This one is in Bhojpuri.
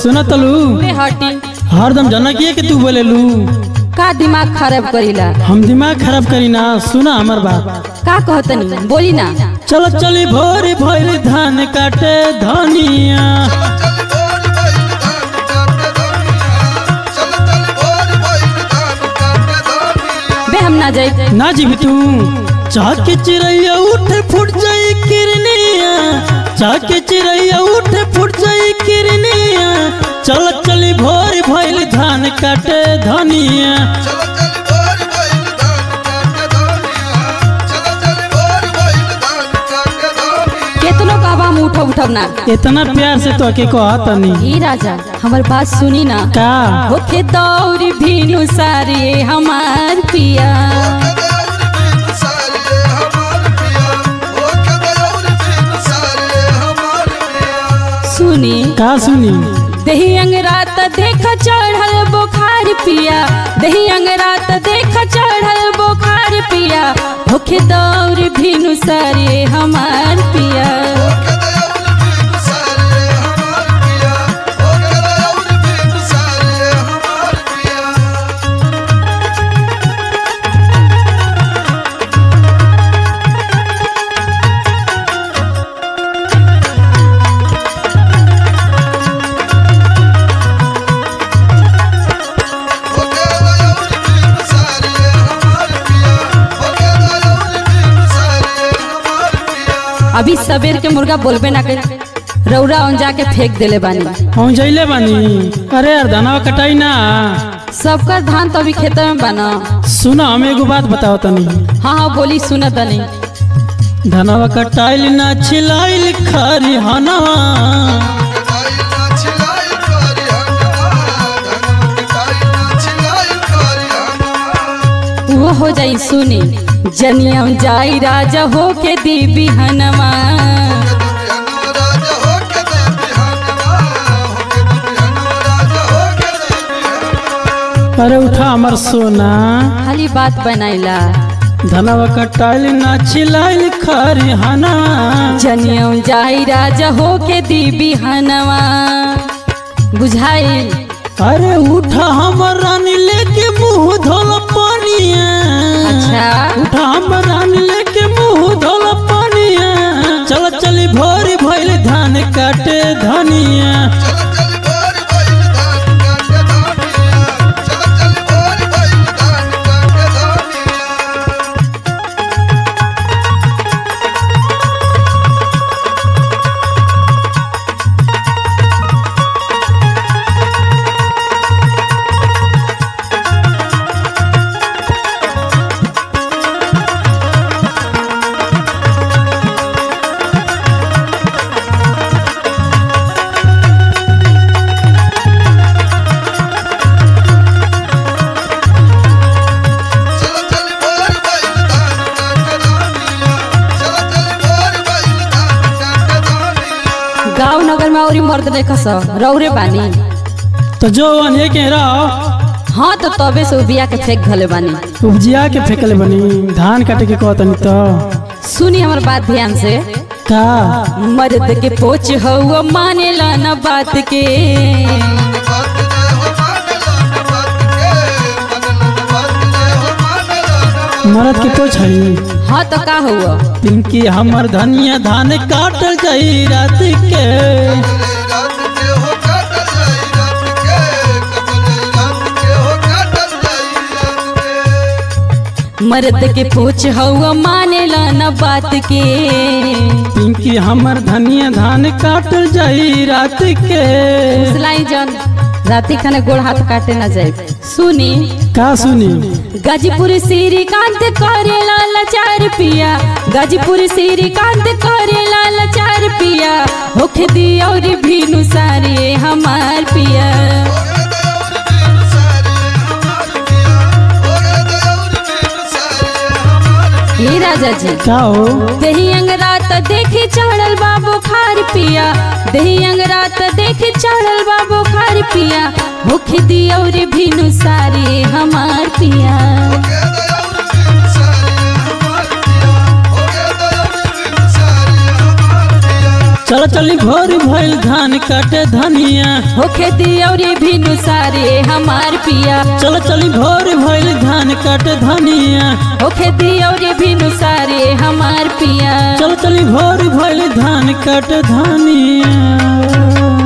सुना तलू बे हटी हरदम जनकिए के तू बोलेलू का दिमाग खराब करीला हम दिमाग खराब करी ना सुना हमर बात का कहतनी बोली ना चल चली भोर भोर धान काटे धनिया बे हम ना जाए ना जीवी तू चाह के चिड़ैया उठ फुट जाई किरनिया चाह के चिड़ैया उठ फुट जाई किरनिया चल चली भोर भोर धान काटे धनिया केतनो कहबा हम उठब उठब ना इतना प्यार से तो के कहा तनी ई राजा हमर बात सुनी ना का होके दौड़ भीनु सारे हमार पिया सुनी का सुनी दही अंगरात देख चढ़ल बुखार पिया दही अंगरात देख चढ़ल बुखार पिया होके दौड़ भीनु सारे हमार पिया अभी सबेर के मुर्गा बोलबे ना कर रौरा औन जाके फेंक देले बानी हम जैले बानी अरे यार धनवा कटाई ना सबका धान तो अभी खेत में बना सुना हम एगो बात बताओ तनी हाँ हाँ बोली सुनत तनी धनवा कटाइल ना छिलाइल खरी हनवा वो हो जाई सुनी जनियम जाई राजा हो के दी बिहनमा अरे उठा हमर सोना खाली बात बनाइला धनवा कटाइल ना छिलाइल खरी हनवा जनियम जाई राजा हो के दी बिहनमा बुझाई अरे उठा हमर रानी लेके मुंह धोल पानिया अच्छा उठा हमर रानी लेके मुंह धोल पानिया चल चली भोरी भइल धान काटे धनिया गांव नगर में औरी मर्द नहीं खस रौरे बानी तो जो अने के रहो हाँ तो तबे से बिया के फेंक घले बानी उपजिया के फेंकले बनी धान काटे के कहतनी तो सुनी हमर बात ध्यान से का मर्द के पोच हुआ मानेला न बात के मरद के तो छई हाँ तो का हुआ पिंकी हमर धनिया धान काटल जाई रात के मर्द के पोच हुआ मानेला न बात के पिंकी हमर धनिया धान काटल जाई रात के सिलाई जन राती खाने गोड़ हाथ काटे न जाए सुनी का सुनी गाजीपुर श्रीकांत करे लाल चार पिया गाजीपुर श्रीकांत करे लाल चार पिया होखे दी और भीनु सारे हमार पिया ये राजा जी का हो दही अंगरात देखी चढ़ल बा बुखार पिया दही अंगरात देखी चढ़ल बा बुखार पिया भूख दी और भीनु सारे हमार पिया चल चली भोर भइल धान काटे धनिया होखे दियौरी भिनु सारे हमार पिया चल चली भोर भइल धान काटे धनिया होखे दियौरी भिनु सारे हमार पिया चल चली भोर भइल धान काटे धनिया